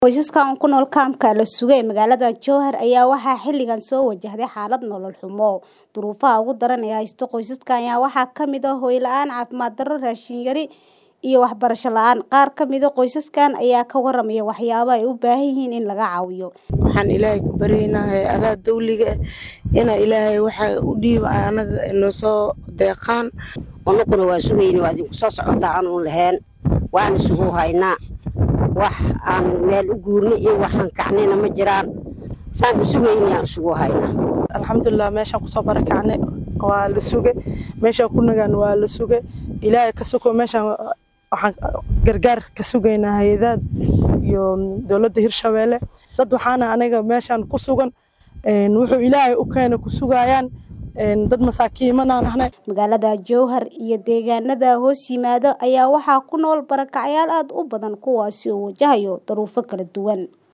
Qoysaskan ku nool kaamka la sugay ee magaalada Jowhar ayaa waxaa xilligan soo wajahday xaalad nolol xumo. Duruufaha ugu daran ee haysta qoysaskan ayaa waxaa ka mid ah hoy la'aan, caafimaad darro, raashin yari, iyo waxbarasho la'aan. Qaar ka mid ah qoysaskan ayaa ka warramaya waxyaabaha ay u baahan yihiin in laga caawiyo. Waxaan Ilaahay ka baryaynaa hay'adaha dawliga ah ina Ilaahay waxa u dhiiba anaga inoo soo deeqaan. Anaguna waa sugayna waa idinku soo socotaa aanu lahayn waana sugu haynaa wax aan meel u guurna iyo waxaan kacnayna ma jiraan saan u sugaynaa isugu haynaa alxamdulilah meeshaan kusoo barakacnay waa la suge meeshaan ku nagaan waa la suge ilaahay ka soko meeshaan waxaan gargaar ka sugaynaa hay-adaha iyo dowladda hirshabeelle dad waxaana aniga meeshaan ku sugan wuxuu ilaahay u keena ku sugayaan dad masaakiimanaan ahnay magaalada Jowhar iyo deegaanada hoos yimaada ayaa waxaa ku nool barakacyaal aad u badan kuwaasi oo wajahayo duruufo kala duwan